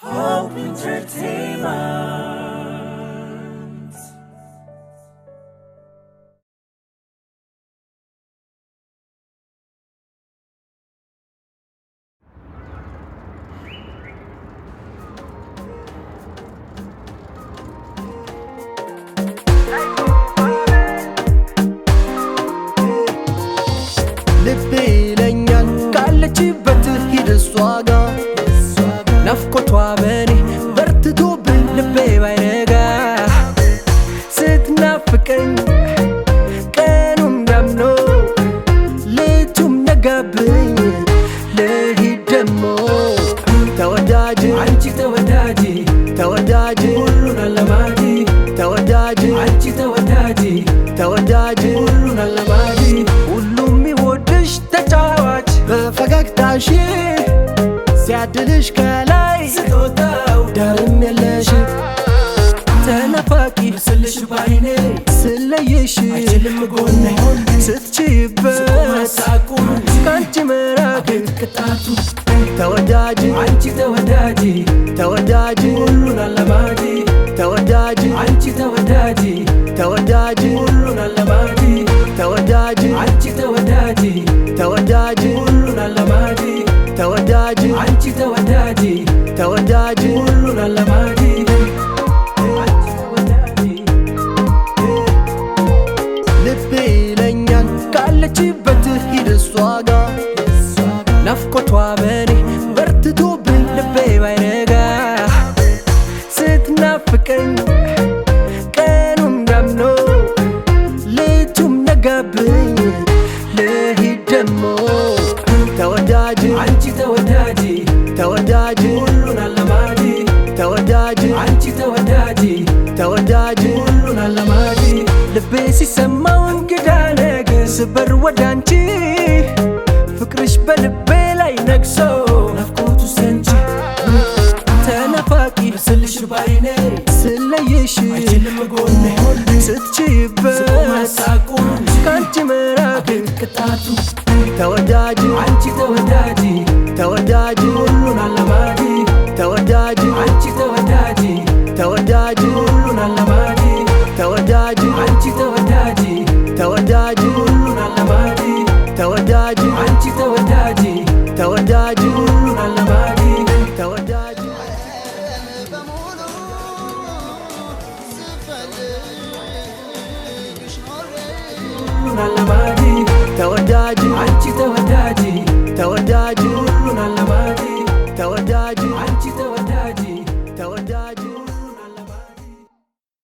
Hope Entertainment. ልቤ ይለኛል ካለችበት ሂድ እሷ ጋ ናፍቆቷ በኔ በርትቶብኝ ልቤ ባይነጋ ስትናፍቀኝ ቀኑም ዳምኖ ሌቱም ነጋብኝ ልሂድ ደሞ ተወዳጅ አንቺ ተወዳጅ ተወዳጅ ሁሉን አለማጅ ተወዳጅ አንቺ ተወዳጅ ተወዳጅ ሁሉን አለማጅ ሁሉም የሚወድሽ ተጫዋች በፈገግታሽ ሲያድልሽ ከላይ ስጦታው ዳርም የለሽ ተናፋቂ ስልሽ ባይኔ ስለየሽ አይችልም ጎኔ ስትችይበት ማሳቁን ከአንቺ መራቅ ቅጣቱ ተወዳጅ አንቺ ተወዳጅ ተወዳጅ ሁሉን አለማጅ ተወዳጅ አንቺ ተወዳጅ ተወዳጅ ሁሉን አለማጅ ተወዳጅ አንቺ ተወዳጅ ተወዳጅ ሁሉን አለማጅ ተወዳጅ አንቺ ተወዳጅ ተወዳጅ ሁሉን አለማጅ አንቺ ተወዳጅ ልቤ ይለኛል ካለችበት ሂድ እሷ ጋ ናፍቆቷ በኔ በርትቶብኝ ልቤ ባይነጋ ስትናፍቀኝ ቀኑም ዳምኖ ሌቱም ነጋብኝ ልሂድ ደሞ ተወዳጅ አንቺ ተወዳጅ ተወዳጅ ሁሉን አለማጅ ተወዳጅ አንቺ ተወዳጅ ተወዳጅ ሁሉን አለማጅ ልቤ ሲሰማው እንግዳ ነገር ስበር ወደ አንቺ ፍቅርሽ በልቤ ላይ ነግሶ ናፍቆቱ ሰንቺ ተናፋቂ ስልሽ ባይኔ ስለየሽ አይችልም ጎኔ ስትችይበት ማሳቁን ከአንቺ መራቅ ቅጣቱ ተወዳጅ አንቺ ተወዳጅ